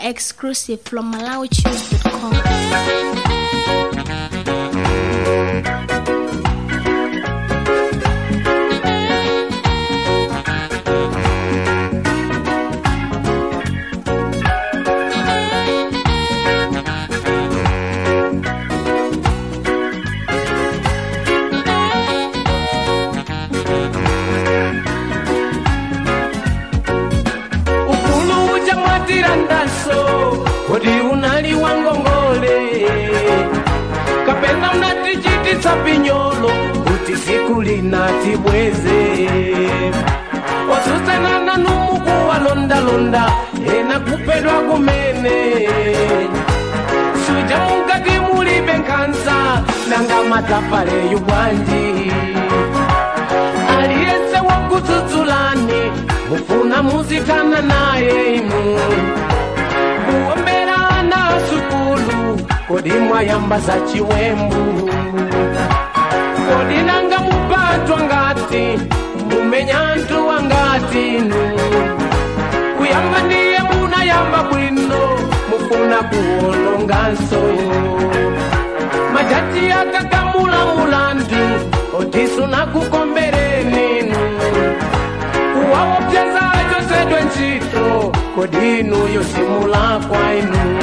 exclusive from MalawiChoose.com. ukulu uja mwatira ndaso kodi unali wangongole kapena mnatichititsa pinyolo kuti siku linati bweze osusenana numukuwa londalonda ena kupedwa kumene suja mukati mulibe nkhansa nanga matafaleyu bwanji aliyense wakudzudzulani mufuna muzitana naye inu kuombera ana sukulu kodi mwayamba za chiwembu kodi nanga mupatwa ngati mumenya ntu wangati inu kuyamba ndiye munayamba bwino mufuna kuwolonganso majati akakamula mulandu otisuna kukombereninu kuwaopyeza chosedwe ntchito kodi inu yosimula kwa inu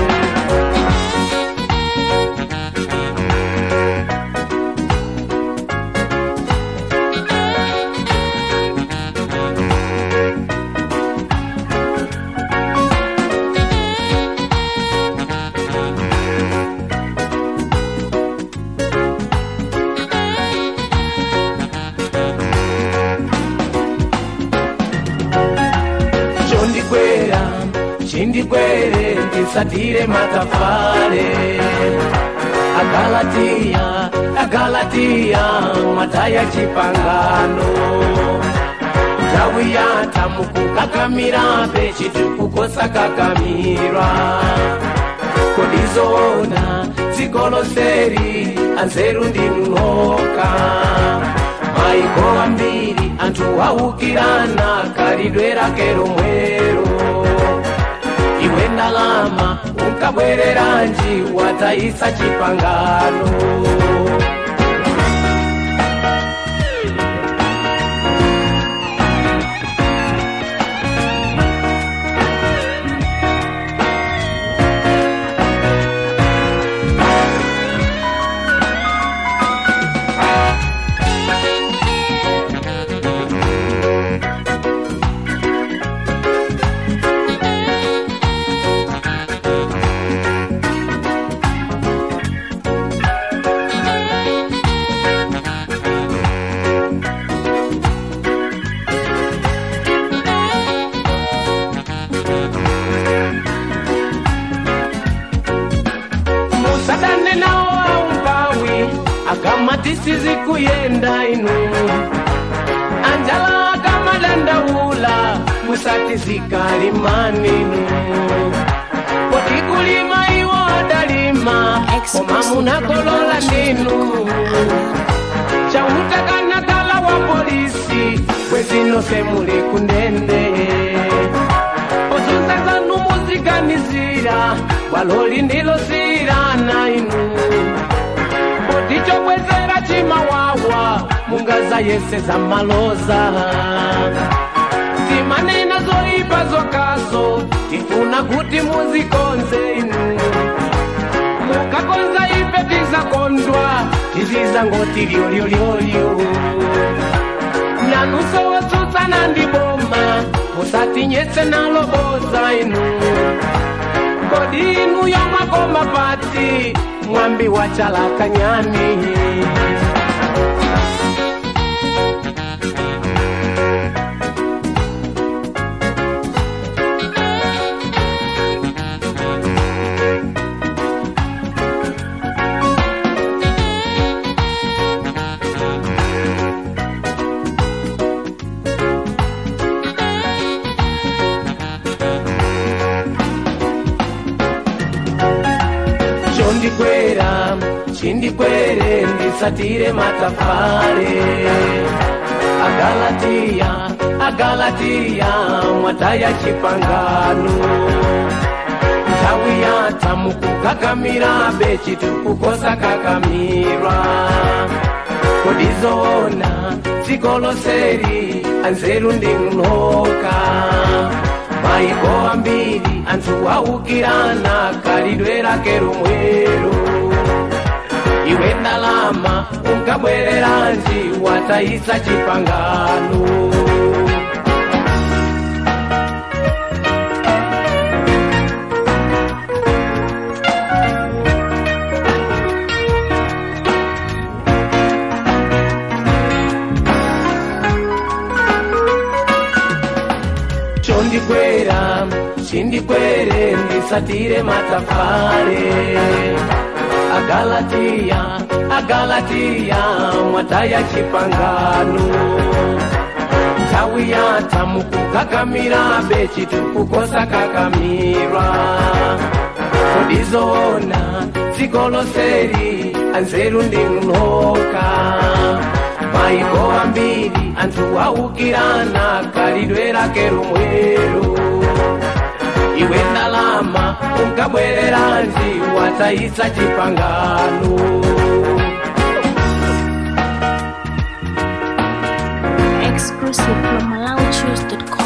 chondikwera chindikwere ndisatire matafare agalatiya agalatiya mataya chipangano ndau yata mukukakamirabe chitukukosakakamira kodizoona dzikoloseri anzeru ndinunoka maiko ambiri anthu waukirana kalidwe rake romwero iwe ndalama unkabwereranji watayisa chipangano musadane nawo aumpawi akamatisizi kuyenda inu anjala akamadandaula musati zikalimaninu koti kulima iwo adalima koma munakolola ndinu chautakana wa polisi bwezinose muli kundende osusezanu muziganizira waloli ndilosirana inu otichobwezera chimawawa mungaza yese za maloza timanena zoipa zokaso tifuna kuti muzikonze inu mukakonza ife tizakondwa tiziza ngoti lyolyolyoolyo nanuso wotsutsana ndiboma musatinyetse naloboza inu kodi inu yomwakoma pati mwambi wa chalakanyani chondikwera chindikwere ndisatire matafare agalatiya agalatiya mwataya chipangano yata mukukakamira bechitu kukosa kakamirwa kodizoona dziko loseri anzeru ndi mnoka maiko ambiri anthu aukirana khalidwe lake lomwelo iwe ndalama unkabwereranji watayisa chipangano chondikwera chindikwere ndisatire matafare agalatiya agalatiya mwataya chipangano nthawi yatha mukukakamira bechitu kukosa kakamirwa kodizoona dziko loseri anzeru ndi mnoka maiko ambiri anthu aukirana khalidwe lake lomwelo iwe ndalama unkabwereranji watayisa chipangano Exclusive from MalawiChoose.com.